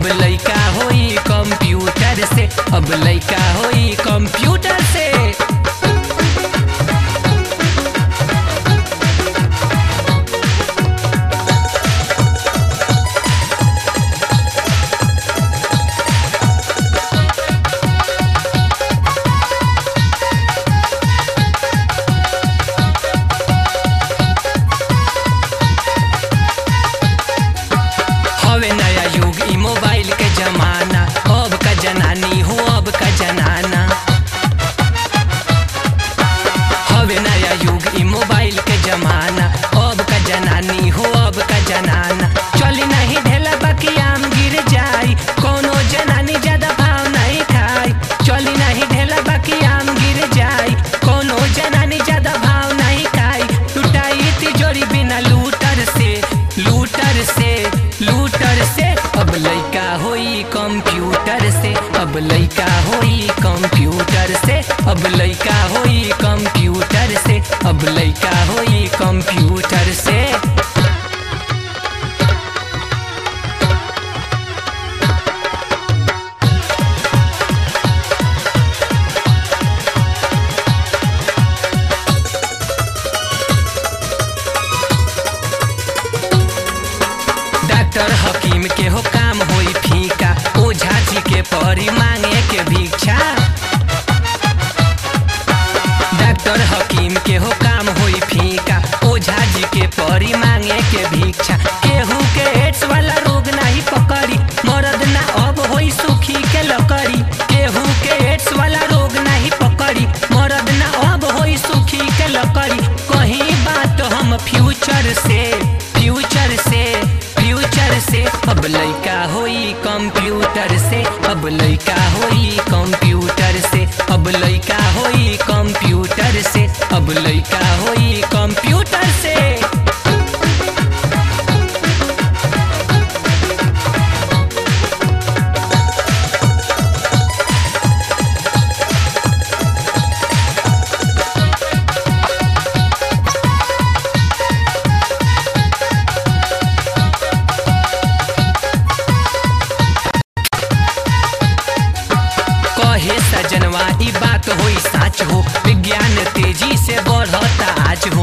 लइका होई कंप्यूटर से अब लइका होई कंप्यूटर से हवे नया युग ई मोबाइल के जमाना अब का जनानी हो अब का जनाना हवे नया युग ई मोबाइल के जमाना अब का जनानी हो अब का जनाना चली नहीं ढेला बाकी आम गिर जाई कोनो जनानी ज्यादा भाव नहीं खाई चली नहीं ढेला बाकी आम गिर जाई कोनो जनानी ज्यादा भाव नहीं खाई लुटाई तिजोरी बिना लूटर से लूटर से लूटर से अब लइका होई कंप्यूटर से अब लइका होई कंप्यूटर से अब लइका होई कंप्यूटर से अब लइका होई कंप्यूटर से डॉक्टर हकीम के हो काम होई फीका ओझा जी के परी मांगे के भिक्षा डॉक्टर हकीम के हो काम होई फीका ओझा जी के परी मांगे के भिक्षा केहू के एड्स वाला रोग नहीं पकड़ी मरद ना अब होई सुखी के लकड़ी केहू के एड्स वाला रोग नहीं पकड़ी मरद ना अब होई सुखी के लकड़ी कहीं बात हम फ्यूचर से फ्यूचर से फ्यूचर से अब लइका होई कंप्यूटर से अब लइका होई कंप्यूटर से अब लइका होई कंप्यूटर से अब लइका होई कंप्यूटर से कहे सजनवा ई बात होई साच हो विज्ञान तेजी से बढ़ता आज हो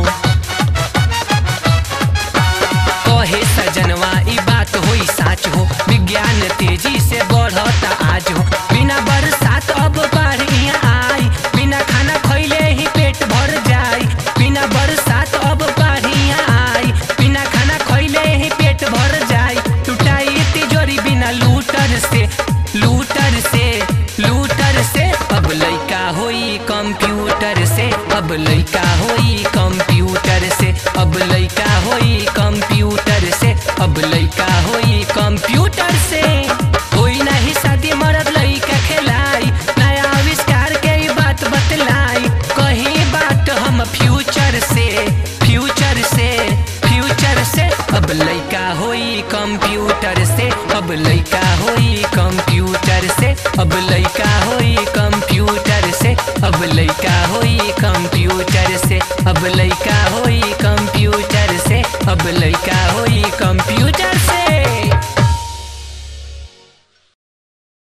कहे सजनवा ई बात होई साच हो विज्ञान तेजी से बढ़ता आज हो बिना बरसात अब बाढ़ यहाँ आई बिना खाना खैले ही पेट भर जाई बिना बरसात अब बाढ़ यहाँ आई बिना खाना खैले ही पेट भर जाई टूटाई तिजोरी बिना लूटर से लूटर से लूटर से अब लइका होई कंप्यूटर से अब लइका होई कंप्यूटर से अब लइका होई कंप्यूटर से अब लइका होई कंप्यूटर से होई नहीं शादी मरद लइका खेलाई नया आविष्कार के ई बात बतलाई कहीं बात हम फ्यूचर से फ्यूचर से फ्यूचर से अब लइका होई कंप्यूटर से अब लइका होई कंप्यूटर से अब लइका होई कंप्यूटर से अब लइका होई कंप्यूटर से अब लइका